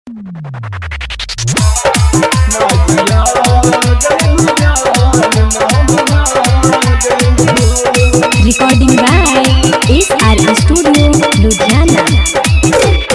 Recording by SR Studio, Ludhiana.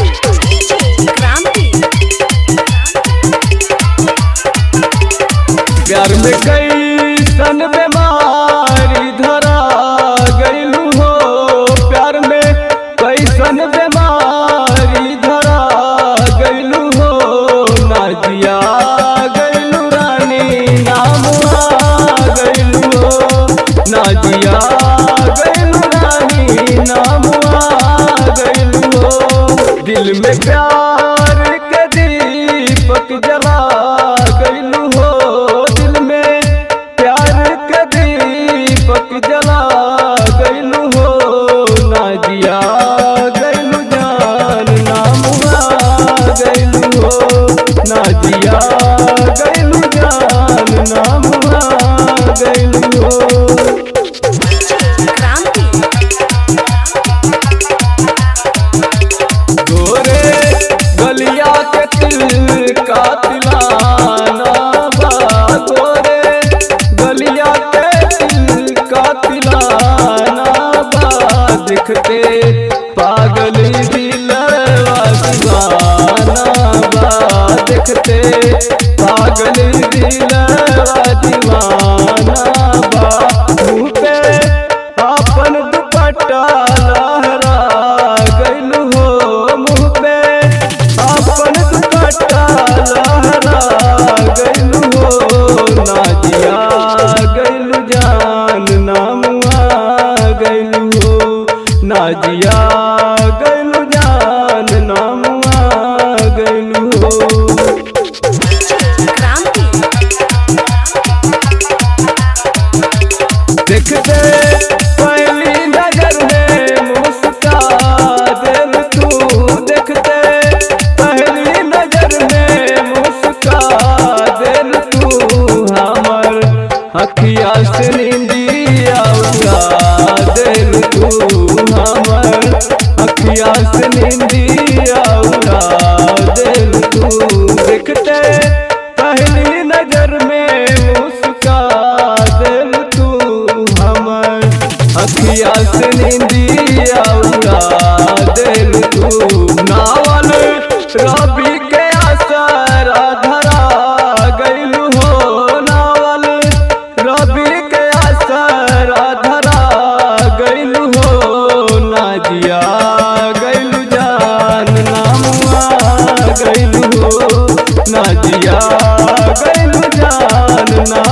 प्यार में कैसन बीमारी धरा गईलू हो प्यार में कैसन बीमारी धरा गईलू हो नाजिया गईलू रानी नाम गईलू हो नाजिया गईलू रानी नाम गईलू हो दिल में प्यार के दीपक जला गईलू हो दिल में प्यार के दीपक जला गईलू हो नाजिया गईलू जान नामुआ गईलू हो नाजिया गईलू जान नामुआ गईलू हो गोरे गलिया के तिल का तिलाना बा गोरे गलिया के तिल का तिलाना बा दिखते पागल दिलवा दीवाना बा दिखते पागल दिलवा दीवाना बा मुँह पे अपन दुपट्टा लहरा गइलू हो मुँह पे अपन दुपट्टा लहरा गइलू हो नाजिया गइलू जान नामुआ गइलू हो नाजिया गइलू जान नामुआ गइलू हो देखते पहली नजर में मुस्का दिल तू देखते पहली नजर में मुस्का दिल तू हमर अखिया से निंदिया उड़ा दिल तू हमर अखिया से निंदिया उड़ा दिल तू देखते पहली नजर में मुस्का दिल तू हमर अखिया से निंदिया उड़ा दिल तू नावल रबी के असर धरा गइलू हो नावल रबी के असर धरा गइलू हो नाजिया गइलू जान नामुआ गइलू हो नाजिया गइलू जान ना